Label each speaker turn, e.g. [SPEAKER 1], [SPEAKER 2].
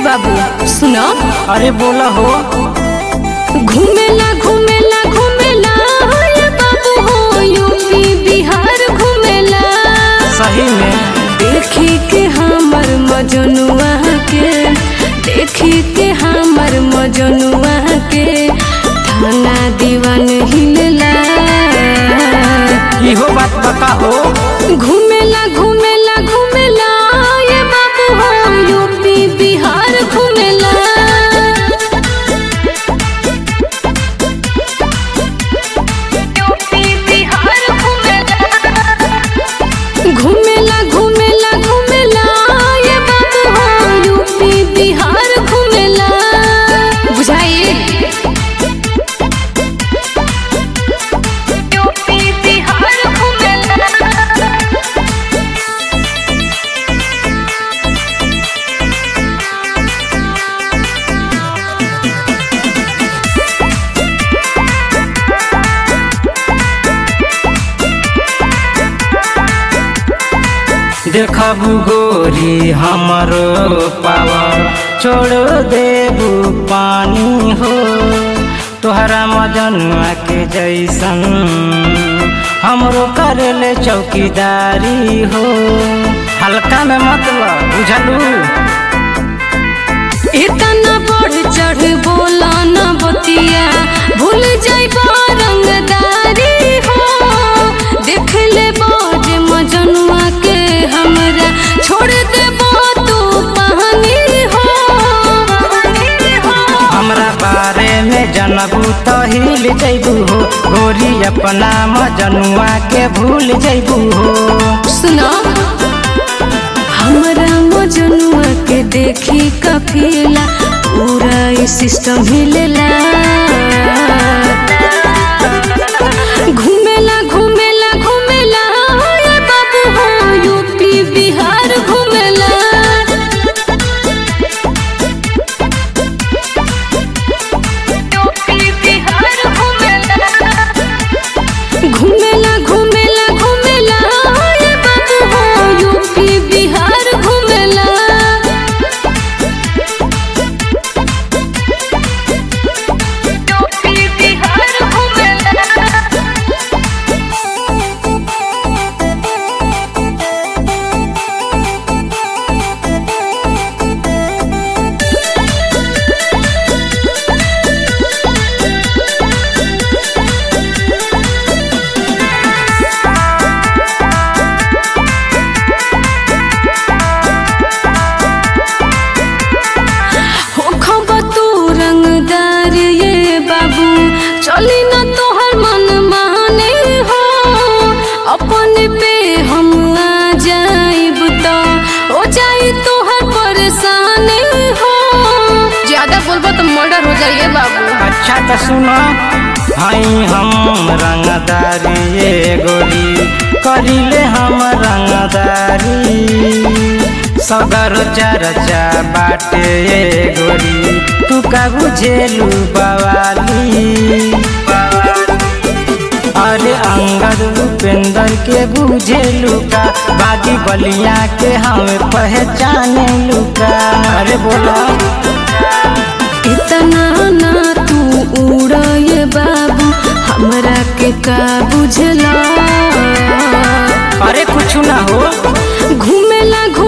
[SPEAKER 1] बाबू सुनो
[SPEAKER 2] अरे बोला हो
[SPEAKER 1] घूमेला घूमेला घूमेला ये बाबू हो यूपी बिहार घूमेला
[SPEAKER 2] सही में
[SPEAKER 1] देखी के हमर मजनुआ के देखी के हमर मजनुआ के थाना दीवान हिलला
[SPEAKER 2] इहो बात बता हो
[SPEAKER 1] घूमेला घूमेला घूमेला ये बाबू हो यूपी बिहार घूमेला यूपी बिहार घूमेला घूमेला घूमेला ये बाबू हो यूपी बिहार घूमेला बुझाइए यूपी बिहार घूमेला
[SPEAKER 2] देखबू गोरी हमरो पावर छोड़ देबू पानी हो तोहरा मजनुआ के जैसन हमरो करेले चौकीदारी हो हल्का में मतलब बुझलू
[SPEAKER 1] इतना बढ़ चढ़ बोला न बतिया भूल जाइबा रंगदारी हो देख ले बाज मजनुआ के हमरा छोड़ देबो तू पानी हो
[SPEAKER 2] हमरा बारे में जनबू तो हिल जैबू हो गोरी अपना मजनुआ के भूल जैबू हो
[SPEAKER 1] सुनो हमरा मजनुआ के देखी कफिला पूरा ई सिस्टम हिलेला घूमेला घूमेला घूमेला ये बाबू हो यूपी बिहार घूमेला यूपी बिहार घूमेला घूमेला घूमेला घूमेला ये बाबू हो यूपी बिहार घूमेला यूपी बिहार घूमेला हो खबा तू रंगदार ये बाबू चली न तोहर मन माने हो अपन पे हम आ जाइब तो हो जाई तोहर परेशानी हो ज्यादा बोलबो तो मर्डर हो जाइए बाबू
[SPEAKER 2] अच्छा तो सुनो हई हम रंगदारी ये गोरी करिले हम रंगदारी सगर चर्चा बाटे ये गोरी तू का बुझेलू बवाली अरे अंगद उपेंद्र के बुझेलू का बागी बलिया के हम पहचाने लुका अरे बोला
[SPEAKER 1] इतना ना तू उड़ ये बाबू हमरा के का बुझला
[SPEAKER 2] अरे कुछ ना हो
[SPEAKER 1] घूमेला